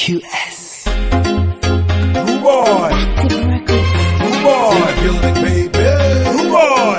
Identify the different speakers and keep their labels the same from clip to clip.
Speaker 1: QS.
Speaker 2: Rude boy. Rude boy. In the building, baby. Rude boy.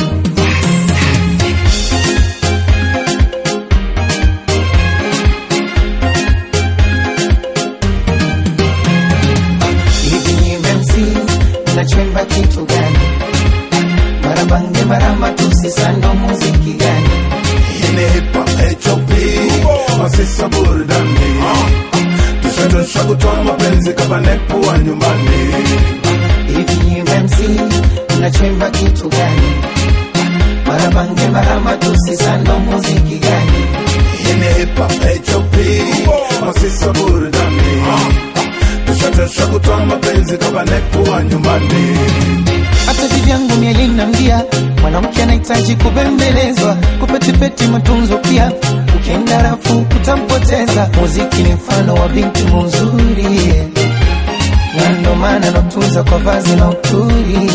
Speaker 3: hivi ni MC nachemba kitu gani? Mara bange mara matusi sando muziki gani?
Speaker 2: In the hip hop HOP. Masisa burudani. Tushadosha kutoa mapenzi kama nepo wa nyumbani.
Speaker 3: Hivi ni MC nachemba kitu gani? Mara bange mara matusi sando muziki gani?
Speaker 2: In the hip hop HOP. Masisa burudani. Tushadosha kutoa mapenzi kama nepo wa nyumbani.
Speaker 3: hata vivyangu mielinambia mwanamke anahitaji kubembelezwa kupetipeti matunzo pia ukienda rafu utampoteza muziki ni mfano wa binti muzuri na ndo maana natunza kwa vazi na uturi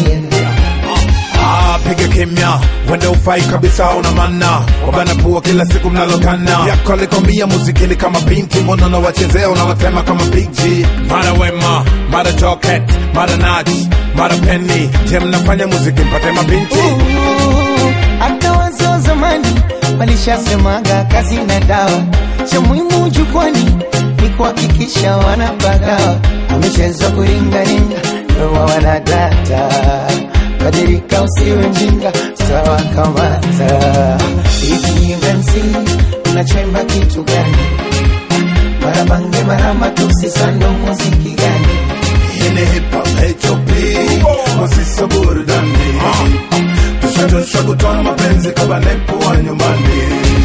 Speaker 2: Ah, piga kimya, wenda ufai kabisa, una mana wabana pua kila siku mnalokana yako alikwambia muziki ni kama binti, mbona unawachezea unawatema kama Big G. Mara Wema, mara Joket, mara Nach, mara Penny, je, mnafanya muziki mpate mabinti?
Speaker 3: Ooh, hata wazee wa zamani walishasemaga kazi na dawa, cha muhimu jukwani ni kuhakikisha wanapagawa. Wamechezwa kuringaringa, ndoa wanadata, badilika usiwe mjinga, tutawakamata. Hivi MC unachemba kitu gani? Mara bange mara matusi, sando muziki gani?
Speaker 2: In the hip hop HOP, masisa burudani, tushajosha kutoa mapenzi kama nepo wa nyumbani.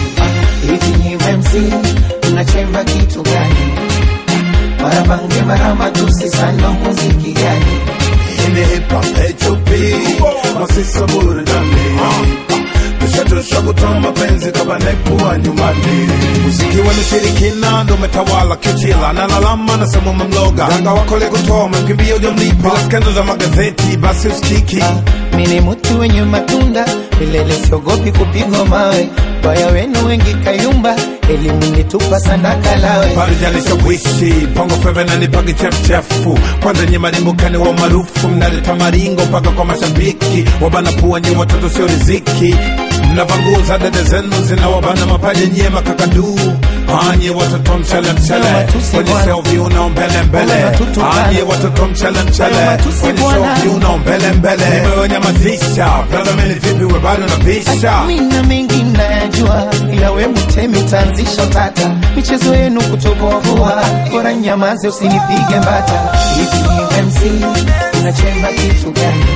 Speaker 3: hivi ni MC unachemba kitu gani? Mara bange mara matusi sando muziki gani?
Speaker 2: In the hip hop HOP, masisa burudani, tushajosha kutoa mapenzi kama nepo wa nyumbani. Muziki wa mshirikina ndo umetawala kichila, nalalama nasema umemloga ganga wako lekutoa umemkimbia ujamlipa, bila skendo za magazeti basi usikiki
Speaker 3: Mi ni mtu wenye matunda milele, siogopi kupigwa mawe. Baya wenu wengi kayumba, elimu nitupa sadaka lawe.
Speaker 2: parijalisha wishi pongo feve na nipagi chefuchefu kwanza nye marimbukani wa maarufu mnaleta maringo mpaka kwa mashabiki wabana pua nye watoto sio riziki mnavanguza dede zenu zinawabana mapaja nyie makakaduu anye watoto mchele mchele
Speaker 3: Matusi
Speaker 2: kwenye
Speaker 3: bwana.
Speaker 2: selvi unao mbele mbele
Speaker 3: Bwana matutukana.
Speaker 2: anye watoto mchele mchele
Speaker 3: Matusi
Speaker 2: kwenye
Speaker 3: bwana.
Speaker 2: selvi unao mbele mbele nimewanyamazisha brother meni vipi we bado napisha
Speaker 3: Mi na mengi nayajua, ila we mtemi tanzisha tata. Michezo yenu kutoboa, bora nyamaze usinipige mbata. Hivi ni MC unachemba kitu gani?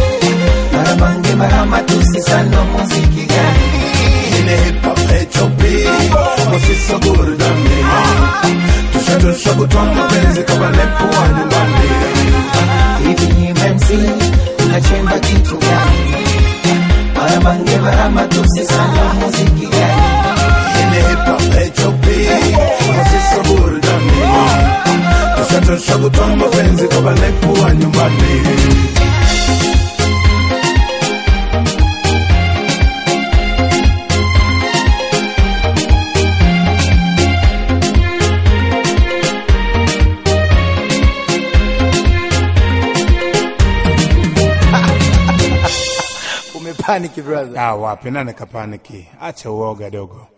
Speaker 3: Mara bange mara matusi sando muziki gani?
Speaker 2: In the hip hop HOP, masisa burudani, tushajosha kutoa mapenzi kama nepo wa nyumbani.
Speaker 3: hivi ni MC unachemba kitu gani? Mara bange mara matusi sana muziki gani?
Speaker 2: In the hip hop HOP, masisa burudani, tushajosha kutoa mapenzi kama nepo wa nyumbani.
Speaker 1: Umepaniki brother.
Speaker 2: Ah, wapi nani kapaniki? Acha uoga dogo.